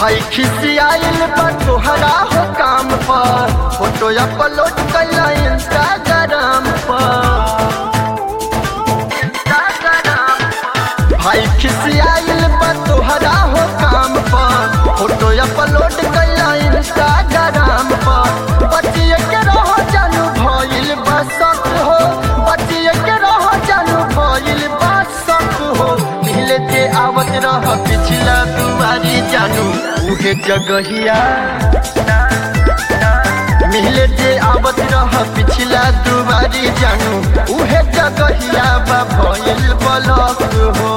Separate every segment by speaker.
Speaker 1: भाई खिसियाइल बा तोहरा हो काम पर फोटो अपलोड कैला इंस्टाग्राम पर इंस्टाग्राम पर। भाई खिसियाइल बा तोहरा हो काम पर फोटो अपलोड कैला इंस्टाग्राम पर बचिए के रहो जानू भइल बा शक हो बचिए के रहो जानू भइल बा शक हो मिले जे आवत रह पिछला दुआरी जानू उहे जगहिया मिले जे आवत रह पिछला दुआरी जानू उहे जगहिया बा भइल बलक हो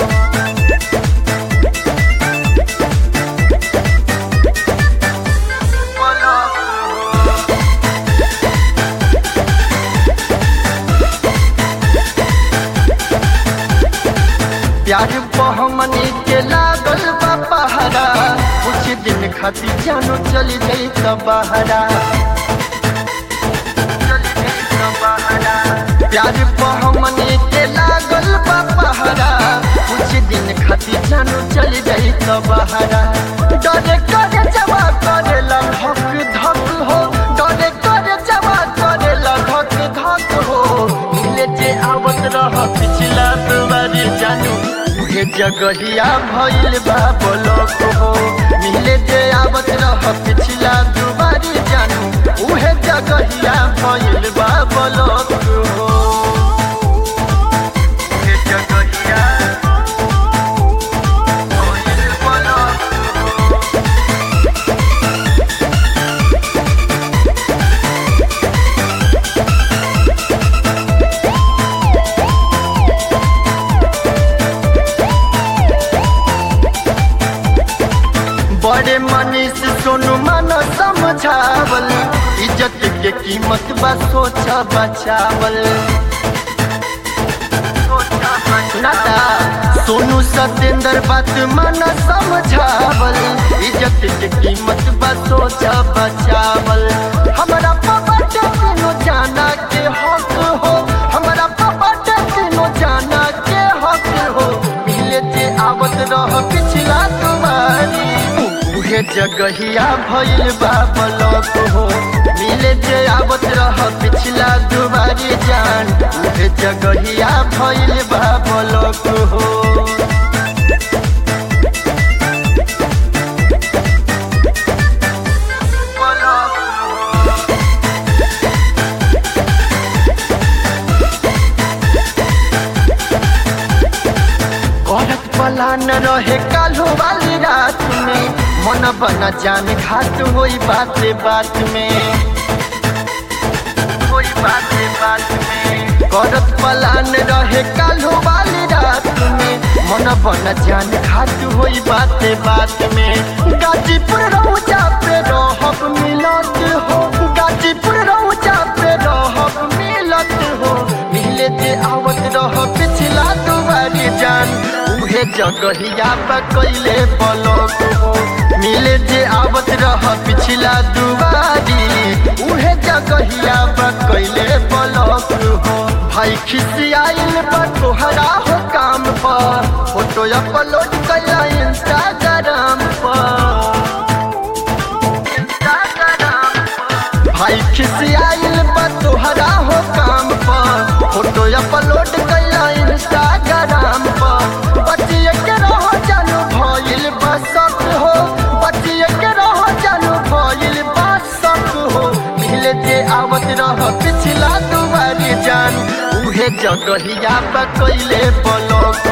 Speaker 1: प्यार बहमनी के लागल बा पहरा कुछ दिन खातिर जानो चली गई त बहरा प्यार बहमनी के लागल बा पहरा कुछ दिन खातिर जानो चली गई त बहरा डरे करे जवा करेला धक धक हो डरे करे जवा करेला धक धक हो मिले जे आवत रह पिछला दुआरी जानू उहे जगहिया भइल बा ब्लॉक हो मिले जे आवत रह पिछला दुआरी जानू उहे जगहिया भइल बा ब्लॉक हो उहे जगहिया भइल ब्लॉक हो। बड़े मनीष सोनू मन समझावल इज्जत के कीमत बा सोचा बचावल नाता सोनू सत्येंद्र बात मन समझावल इज्जत के कीमत बा सोचा बचावल हमारा पापा टेनो जाना के हक हो हमारा पापा टेनो जाना के हक हो मिले जे आवत रह पिछला तुम्हारी उहे जगहिया भइल बा ब्लॉक हो मिले जे आवत रह पिछला दुबारी जान उहे जगहिया भइल बा ब्लॉक हो औरत पला न रहे कालो वाली रात में मन बना जान घाट होई बात बात में होई बात बात में औरत पला न रहे कालो वाली रात में मन बना जान घाट होई बात बात में गाजीपुर रौजा पे रहब मिलत हो गाजीपुर रौजा पे रहब मिलत हो मिले जे आवत रह पिछला दुआरी जान उहे जगहिया बा कैले ब्लॉक हो मिले जे आवत रह पिछला दुआरी उहे जगहिया बा कैले ब्लॉक हो भाई खिसियाइल बा तोहरा हो काम पर फोटो अपलोड कैला इंस्टाग्राम पर इंस्टाग्राम पर भाई खिसियाइल बा तोहरा हो काम पर फोटो अपलोड कैला इंस्टाग्राम पर बचिए के रहो जानू भइल बा शक हो बचिए के रहो जानू भइल बा शक हो मिले जे आवत रह पिछला दुआरी जान उहे जगहिया बा कैले ब्लॉक